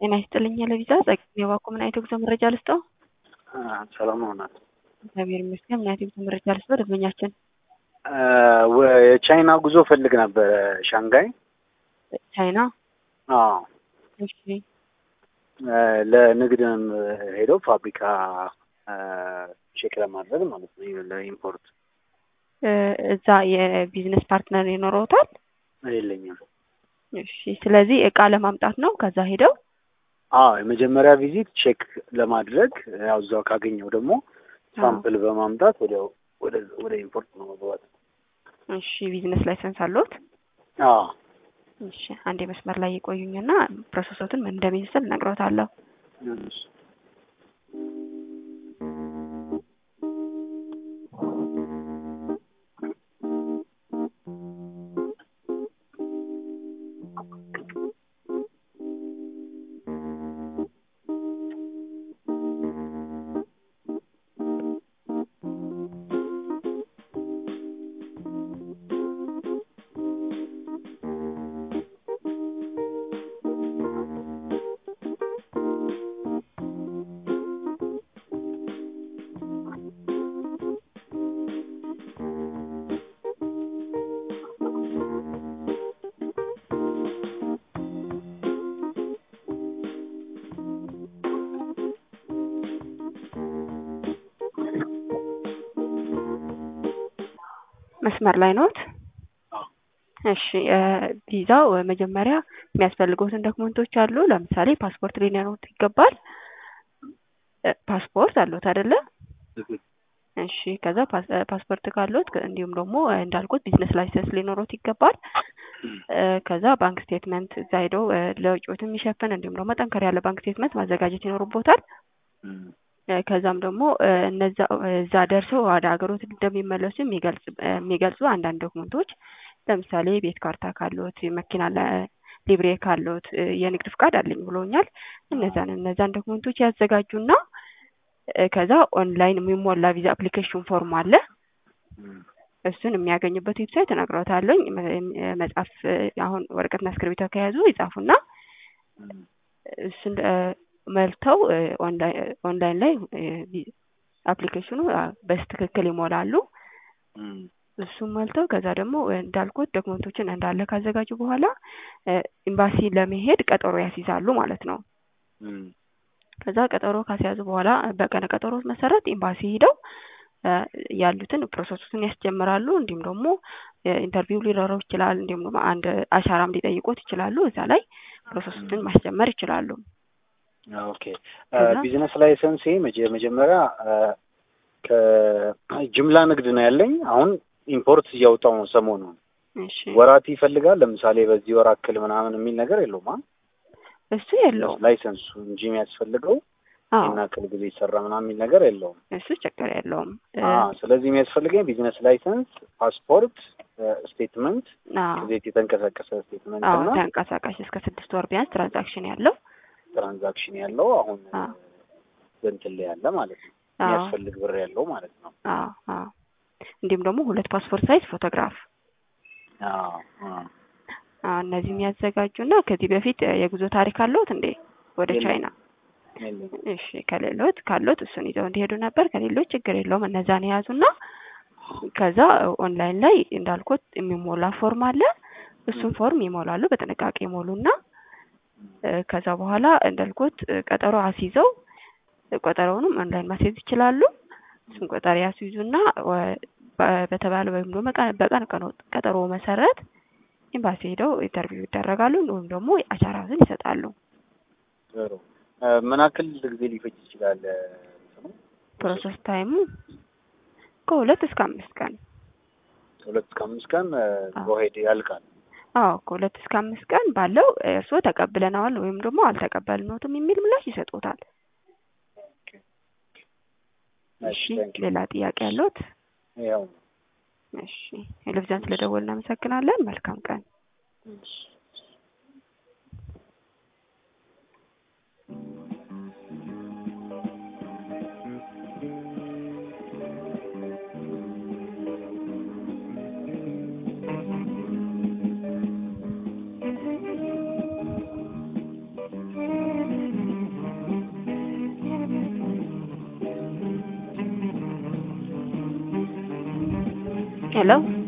ጤና ይስጥልኝ ለቪዛ ጸጋዬ ባኮ ምን አይነት የጉዞ መረጃ ልስጠው? ሰላም ሆናል። እግዚአብሔር ይመስገን። ምን አይነት የጉዞ መረጃ ልስጠው? ደንበኛችን የቻይና ጉዞ ፈልግ ነበረ ሻንጋይ። ቻይና። አዎ እሺ ለንግድም ሄደው ፋብሪካ ቼክ ለማድረግ ማለት ነው ለኢምፖርት እዛ የቢዝነስ ፓርትነር ይኖረውታል? የለኝም። እሺ ስለዚህ እቃ ለማምጣት ነው ከዛ ሄደው አዎ የመጀመሪያ ቪዚት ቼክ ለማድረግ ያው እዛው ካገኘው ደግሞ ሳምፕል በማምጣት ወዲያው ወደ ወደ ኢምፖርት ነው መግባት። እሺ ቢዝነስ ላይሰንስ አለዎት? አዎ እሺ አንዴ መስመር ላይ የቆዩኝና ፕሮሰሶትን ምን እንደሚመስል እነግሮታለሁ። እሺ። መስመር ላይ ኖት? እሺ ቪዛው መጀመሪያ የሚያስፈልጉትን ዶክመንቶች አሉ። ለምሳሌ ፓስፖርት ሊኖሩት ይገባል። ፓስፖርት አለዎት አይደለ? እሺ ከዛ ፓስፖርት ካለዎት እንዲሁም ደግሞ እንዳልኩት ቢዝነስ ላይሰንስ ሊኖሩት ይገባል። ከዛ ባንክ ስቴትመንት እዛ ሄደው ለውጭዎት የሚሸፍን እንዲሁም ደግሞ ጠንከር ያለ ባንክ ስቴትመንት ማዘጋጀት ይኖርቦታል። ከዛም ደግሞ እነዛ እዛ ደርሰው ወደ ሀገሮት እንደሚመለሱ የሚገልጽ የሚገልጹ አንዳንድ ዶክመንቶች ለምሳሌ ቤት ካርታ ካለዎት፣ መኪና ሊብሬ ካለዎት፣ የንግድ ፍቃድ አለኝ ብሎኛል። እነዛን እነዛን ዶክመንቶች ያዘጋጁና ከዛ ኦንላይን የሚሞላ ቪዛ አፕሊኬሽን ፎርም አለ። እሱን የሚያገኙበት ዌብሳይት እነግሮታለሁ። መጻፍ አሁን ወረቀትና እስክሪብቶ ከያዙ ይጻፉና እሱን መልተው ኦንላይን ላይ አፕሊኬሽኑ በስትክክል ይሞላሉ። እሱም መልተው ከዛ ደግሞ እንዳልኩት ዶክመንቶችን እንዳለ ካዘጋጁ በኋላ ኤምባሲ ለመሄድ ቀጠሮ ያስይዛሉ ማለት ነው። ከዛ ቀጠሮ ካስያዙ በኋላ በቀነ ቀጠሮ መሰረት ኤምባሲ ሄደው ያሉትን ፕሮሰሱን ያስጀምራሉ። እንዲሁም ደግሞ ኢንተርቪው ሊኖረው ይችላል። እንዲሁም ደግሞ አንድ አሻራም ሊጠይቁት ይችላሉ። እዛ ላይ ፕሮሰሱን ማስጀመር ይችላሉ። ኦኬ ቢዝነስ ላይሰንስ መጀመሪያ ከጅምላ ንግድ ነው ያለኝ። አሁን ኢምፖርት እያወጣው ነው ሰሞኑን። ወራት ይፈልጋል። ለምሳሌ በዚህ ወር አክል ምናምን የሚል ነገር የለውም። እሱ የለውም ላይሰንሱ እንጂ የሚያስፈልገው ይህን አክል ጊዜ ይሰራ ምናምን የሚል ነገር የለውም። እሱ ችግር የለውም። ስለዚህ የሚያስፈልገኝ ቢዝነስ ላይሰንስ፣ ፓስፖርት፣ ስቴትመንት ከቤት የተንቀሳቀሰ ስቴትመንት እና ተንቀሳቃሽ እስከ ስድስት ወር ቢያንስ ትራንዛክሽን ያለው ትራንዛክሽን ያለው አሁን በእንትን ላይ ያለ ማለት ነው የሚያስፈልግ ብር ያለው ማለት ነው። እንዲሁም ደግሞ ሁለት ፓስፖርት ሳይዝ ፎቶግራፍ እነዚህ የሚያዘጋጁና ከዚህ በፊት የጉዞ ታሪክ አለዎት እንዴ ወደ ቻይና? እሺ ከሌሎት ካሎት እሱን ይዘው እንዲሄዱ ነበር። ከሌሎች ችግር የለውም። እነዛን የያዙና ከዛ ኦንላይን ላይ እንዳልኩት የሚሞላ ፎርም አለ። እሱን ፎርም ይሞላሉ። በጥንቃቄ ይሞሉና ከዛ በኋላ እንዳልኩት ቀጠሮ አስይዘው ቀጠሮውንም ኦንላይን ማስያዝ ይችላሉ። እሱን ቀጠሮ ያስይዙና በተባለ ወይም ደግሞ በቀን ቀጠሮ መሰረት ኤምባሲ ሄደው ኢንተርቪው ይደረጋሉ ወይም ደግሞ አሻራትን ይሰጣሉ። ጥሩ ምን ያክል ጊዜ ሊፈጅ ይችላል? ፕሮሰስ ታይሙ ከሁለት እስከ አምስት ቀን ከሁለት እስከ አምስት ቀን በሄድ ያልቃል። አዎ ከሁለት እስከ አምስት ቀን ባለው እርስዎ ተቀብለነዋል ወይም ደግሞ አልተቀበልነዎትም የሚል ምላሽ ይሰጡታል። እሺ ሌላ ጥያቄ ያለዎት? ያው እሺ ቴሌቪዥን ስለደወልን እናመሰግናለን። መልካም ቀን። ሄሎ